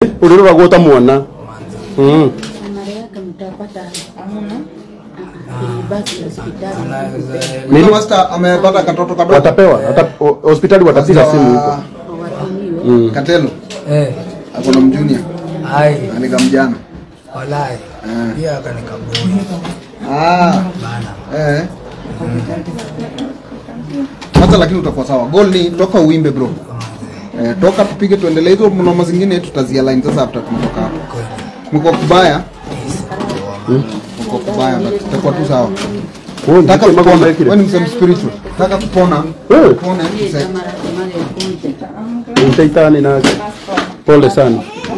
ulirora guota mwana mm. Anareweka mtapata hamna. Basi hospitali. Nini? Master amepata katoto kadogo. watapewa wata, o- hospitali watapiga simu huko Watumiwe. Katelo Eh, ako na mjunia ai, anika mjana. walai. Eh. Pia akanikabui Ah, bana. eh. Hata lakini utakuwa sawa. Goal ni toka uimbe bro. Eh, toka tupige tuendelee hizo mnoma zingine tutazia line sasa after tumetoka hapo. Mko kubaya. Mko kubaya but tutakuwa tu sawa. Taka kupona. Wewe ni msem spiritual. Taka kupona. Eh. Kupona sasa. utaitani nake pole sana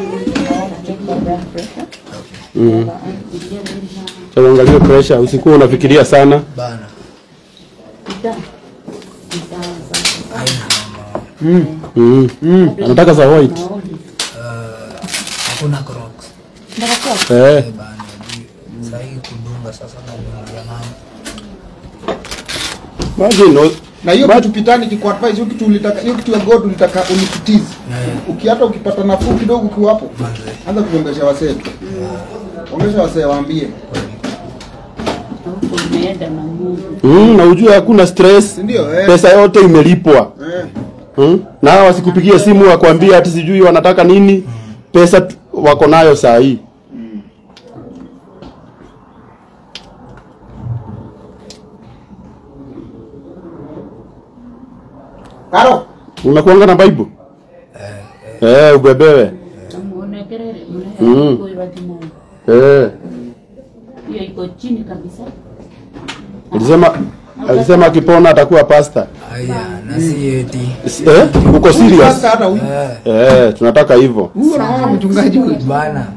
mm. Sasa angalia pressure usikuwa unafikiria sana Bana. Mm. mm. Mm. anataka za white Eh, Hakuna crocs. eh. Eh, bana. Sahii kudunga sasa na dunga na Imagine, o- Na hiyo kitu pitani kiko advice hiyo kitu ulitaka hiyo kitu ya God ulitaka unikutize. Uki hata ukipata nafuu kidogo ukiwa hapo. Anza kuongesha wasee tu. Ongesha wasee waambie. Huko umeenda na Mungu. mm, na ujue hakuna stress Si ndio? Eh. pesa yote imelipwa Eh. mm? na hawa wasikupigie simu wakwambia ati sijui wanataka nini pesa tu- wako nayo saa hii Karo. unakuanga na bible eh, ubebewe Muonekerere Mm. mnaye kwa timu. eh. Hiyo iko chini kabisa. alisema alisema akipona atakuwa pasta Aya, na si eti. eh? uko serious Sasa hata huyu. Eh, eh, tunataka hivyo Huyu na mama mchungaji huyu. bana.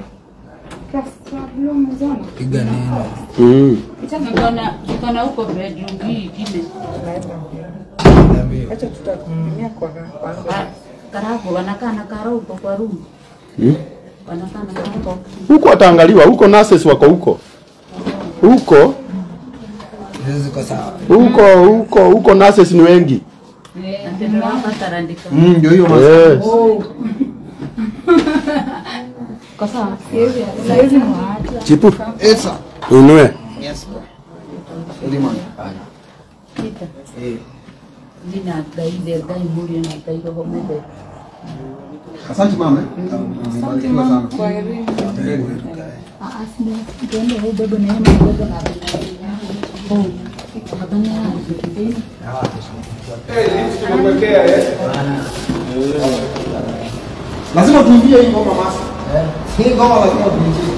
Piga neno. mm. Nikona nikona huko bedroom hii ingine. Niambie. Ka- Karago wanakaa na karo huko kwa room. Mm. Wanakaa na karo. huko ataangaliwa huko nurses wako huko huko Hizo ziko sawa. huko huko huko nurses ni wengi Ndio hapa tarandika. Mm, ndio hiyo mama. eh. Kwa sawa. chipu Esa. unue Yes bro. Eliman. Kita. Nina daile dai muri na dai kwa mbe. Asante mama. Mbarikiwa sana. Lazima tuimbie hii ngoma masa. Hii ngoma lazima tuimbie.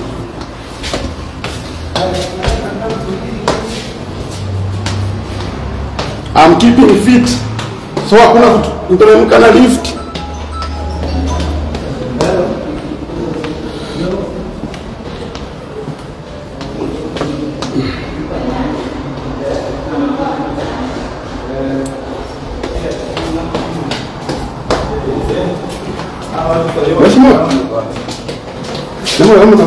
I'm keeping fit so hakuna kutu- kuteremka na lift Mheshimiwa. Nemwe hamna.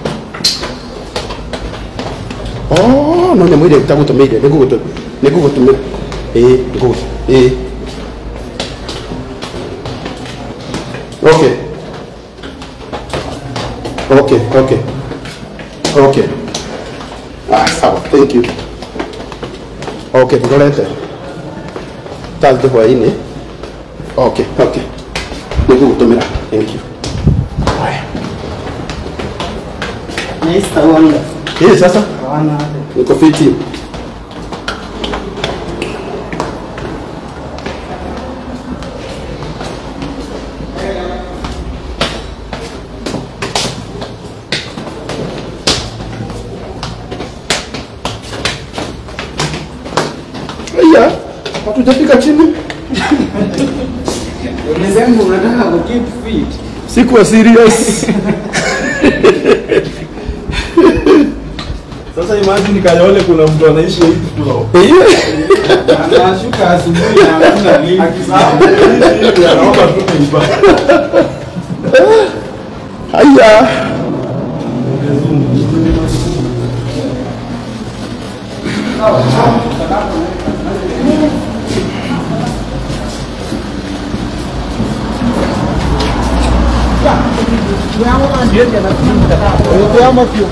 Oh, no nemwe ile tagutumire nigugutu nigugutumira. Eh, ngugu. Eh. Okay. Okay, okay. Okay. Ah, sawa. Thank you. Okay, ngorete. Tazde hwaini. Okay, okay. Nigugutumira. Thank you. Haya. Mr. Wanga. Eh, sasa Wana niko fiti. Aya, hatujafika chini. umesema unataka ku keep fit. Sikuwa serious. Sasa imagine Kayole kuna mtu anaishi hivi tu. Anashuka asubuhi na hakuna lift. Hivi anaomba tu kuiba. Haya. Tuama pio.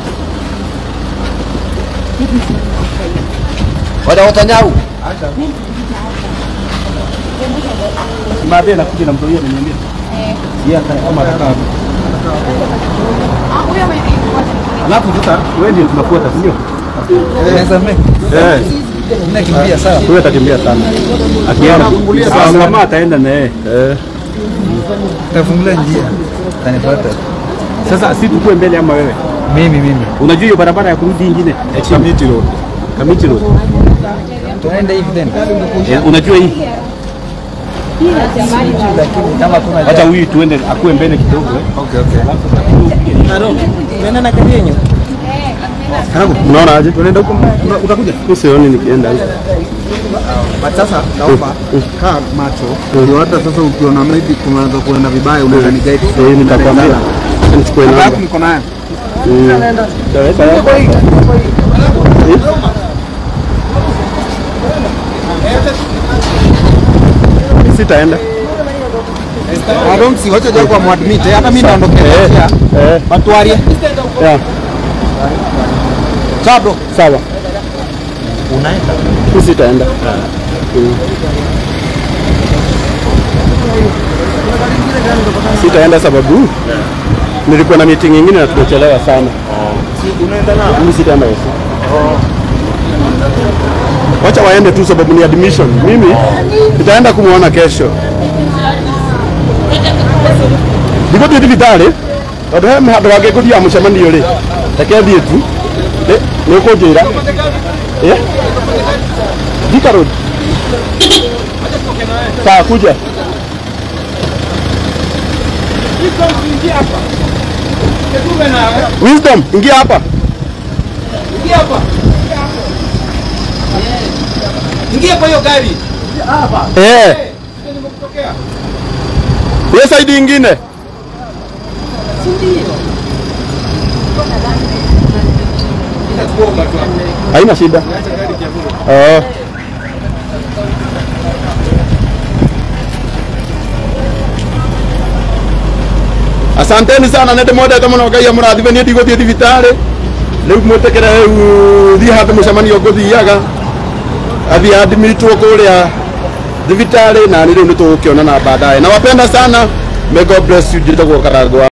Wadaota nyau. Mabe nakuja na mtoia ameniambia. Yeye aka kama atakaa. Alafu sasa wewe ndio tunafuata, si ndio? Eh. Nakimbia sawa. Huyo atakimbia sana. Akienda sasa. kama ataenda na yeye. Eh. Tafungulia njia. Tanifuata. Sasa si tukue mbele ama wewe? Mimi mimi. Unajua hiyo barabara ya kurudi ingine? Kamiti Road. Kamiti Road. Tunaenda hivi tena. Eh, unajua hii? Lakini kama kuna Hata huyu tuende akue mbele kidogo eh. Okay okay. Tunaenda na kadi yenyu. Unaona aje? Tunaenda huko utakuja? Mimi sioni nikienda huko. But sasa naomba kaa macho ndio hata sasa ukiona maybe kunaanza kuenda vibaya unaweza ni guide. Eh, nitakwambia. Nichukue Namba namba. yako niko nayo. Taweka yako. Eh? Sitaenda. I don't see wacha japo muadmit eh, hata mimi naondokea. Eh. Eh. Batuarie. Yeah. Sawa bro. Sawa. Unaenda? Mimi sitaenda. Mm. Sitaenda sababu nilikuwa na meeting nyingine na tumechelewa sana. Unaenda na? Mimi sitaenda Yesu. Wacha waende tu sababu ni admission. Mimi nitaenda kumwona kesho. Ndiko tu thibitarĩ tondũ he handũ hangĩ ngũthiaga mũcemanio rĩ reke thiĩ tu nĩ ũkũnjĩra Eh? Thika Road sawa kuja Wisdom ingia hapa Ingia kwa hiyo gari. eh hiyo side ingine haina shida oh. asanteni sana nä ndä mwendete må no ngai amå nie ndigå thiä thibitarä rä u mwä tä kä re rä u thiä handå må cemanio ngå thiaga athiä admitwo kå rä a thibitarä na nä rä u nä tå gå kä onana baadaye na wapenda sana may god bless you njä tagwo karangwa